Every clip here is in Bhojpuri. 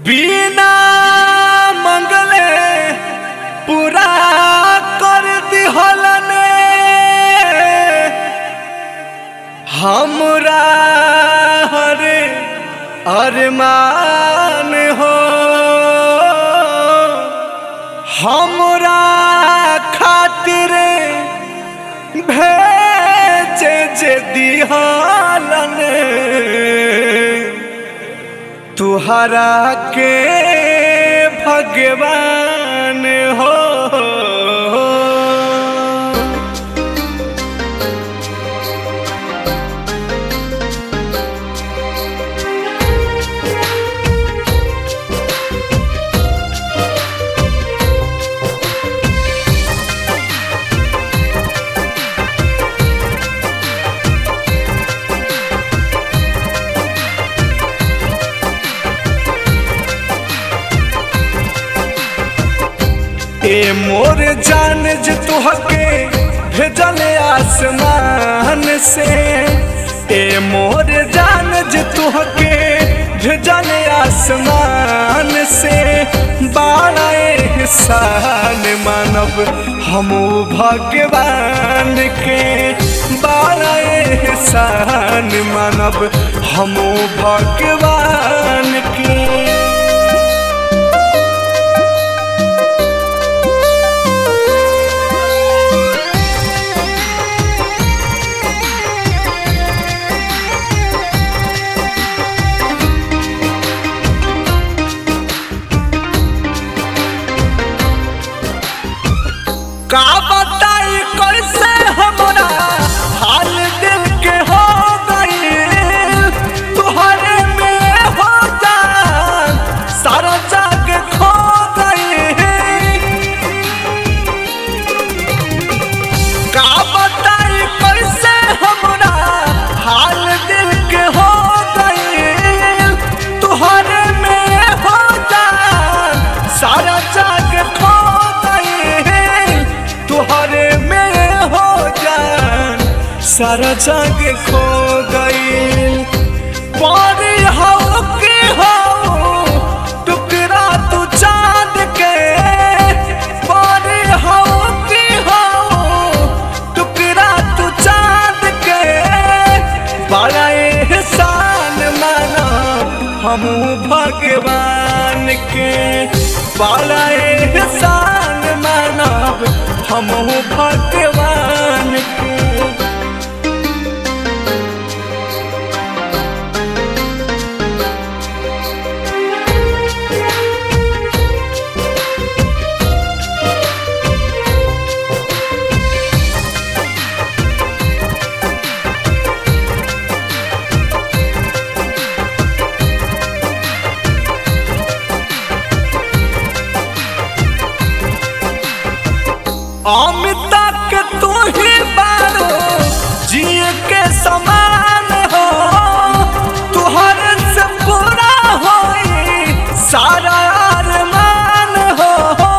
बिना मंगले पूरा कर दिहलने हमरा हरे अरमान हो हमरा खातिर भेजे जे दिहलन तुहरा के भगवान हो ए मोर जान जे तुहके भेजल आसमान से ए मोर जान जे तुहके भेजल आसमान से बाड़ा एहसान मानब हम भगवान के बाड़ा एहसान मानब हम भगवान के का बताई कैसे हमरा हाल दिल के हो गई तुहरे में हो जान सारा जाग खो गई का बताई कैसे हमरा हाल दिल के हो गई तुहरे में हो जान सारा जाग खो गई तुहरे में हो जान सारा जाग खो गई पानी हो के हो टुकड़ा तू चांद के पानी हो के हो टुकड़ा तू चांद के बड़ा एहसान माना हम भगवान के बड़ा एहसान मानब हम भगवान के अमिता के तू ही बारो जिए के समान हो तुहर से पूरा होई सारा अरमान हो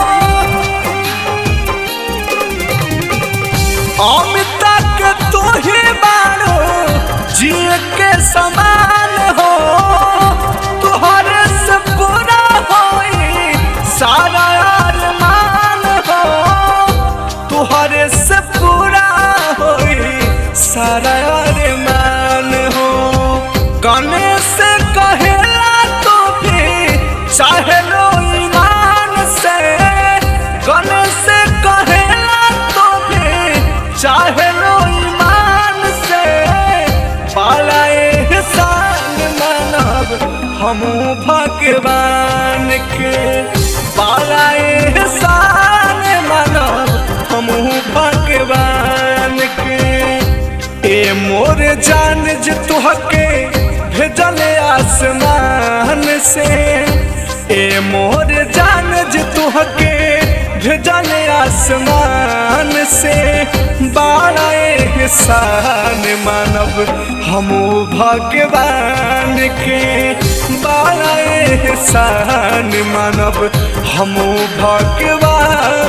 अमिता के तू ही बारो जिए के समान हो तुहर से पूरा होई सारा अरमान हो तुहरे से पूरा होई सारा अरमान हो गणेश से कहेला तो भी चाहे लो ईमान से गणेश से कहेला तो भी चाहे लो ईमान से बाला एहसान मानब हम भगवान के बाला एहसान मानब हम भगवान के ए मोर जान जे तुहके भेजल आसमान से ए मोर जान जे तुहके भेजल आसमान से बाड़ा एहसान मानब हम भगवान के बाड़ा एहसान मानब हम भगवान